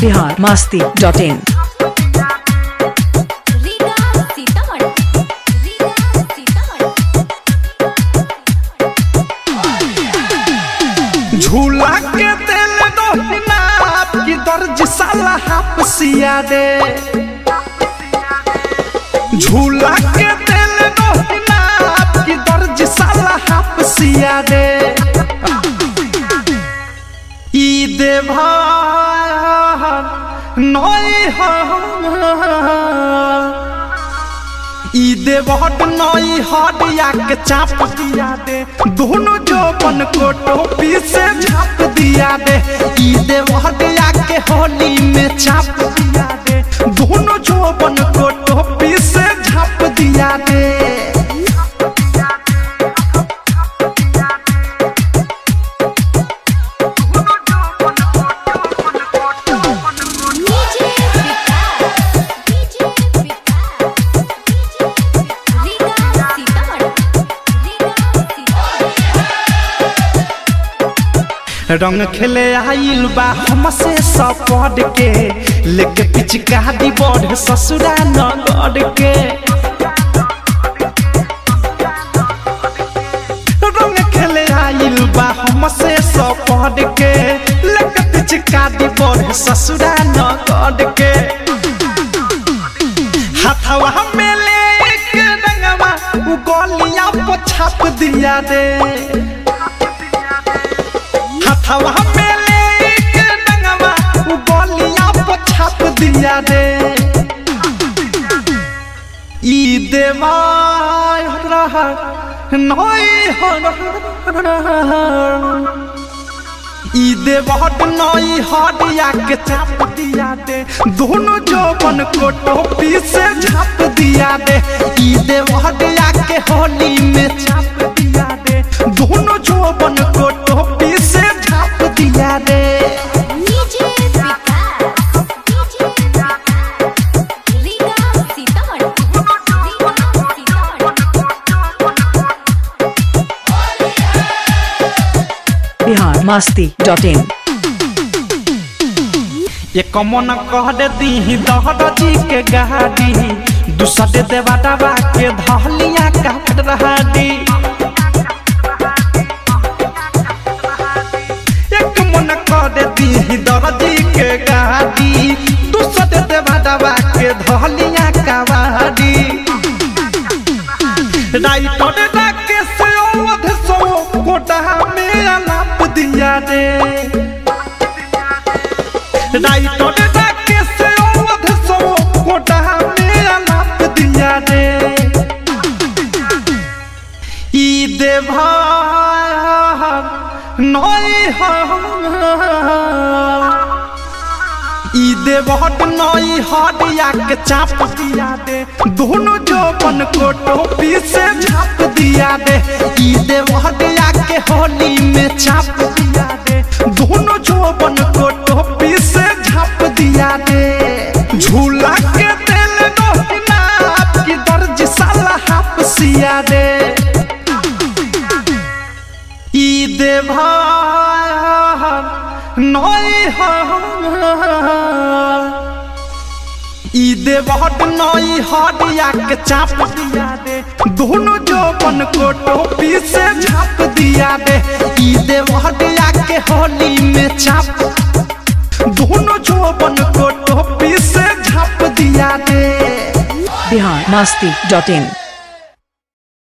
Bihar Masti dot in Riga Sitamarhi Riga Sitamarhi झूला के दिल दोहना आपकी दर्ज साला हाफसिया दे झूला के दिल दोहना आपकी दर्ज साला हाफसिया दे ई देवान नई ई देवहट नई हटिया के चाप दिया दे दोनों जोबन को टोपी से झाप दिया दे ई देवहटिया के होली में चाप दिया दे दोनों जोबन को टोपी से झाप दिया दे डीजे विकास डीजे विकास रीगा सीतामढ़ी रीगा सीतामढ़ी रंग खेले आइल बा हमसे सपड के लेके पिचकारी बढ़ ससुरा नगड़ के रंग खेले आइल बा हमसे सपड के लेके पिचकारी बढ़ ससुरा नगड़ के हाथवा में लेके रंगवा उ गलिया पर छाप दिया दे हथवा में लेके डंगवा उ गलिया पर छाप दिया दे ई देवा रहा नई ई देवहट नई हटिया के चाप दिया दे दोनों जोबन को टोपी से झाप दिया दे ई देवहटिया के होली में चाप दिया दे दोनों जोबन को टोपी से झाप दिया दे DJ Vikas DJ Vikas Riga Sitamarhi Riga Sitamarhi Bihar Masti dot in ये कमन कह दे दी दहर जी के गाड़ी दूसरे देवा दबा के धलिया काट रहा दी एक मन कह दे दी दर्जी के गाड़ी दूसरे देवा दबा के धलिया कावाड़ी राइटर डाके से अवध सो कोटा में अलाप दिया दे राइटर डाके से अवध सो कोटा में अलाप दिया दे ई देवान नई ई देवहट नई हटिया के चाप दिया दे दोनों जोबन को टोपी से झाप दिया दे ई देवहटिया के होली में चाप दिया दे दोनों जोबन को टोपी से झाप दिया दे झूला के दिल दोहना आपकी दर्ज साला हाफसिया दे ई देवान नई ई देवहट नई हटिया के चाप दिया दे दोनों जोबन को टोपी से झाप दिया दे ई देवहटिया के होली में चाप दोनों जोबन को टोपी से झाप दिया दे बिहार मास्ती डॉट इन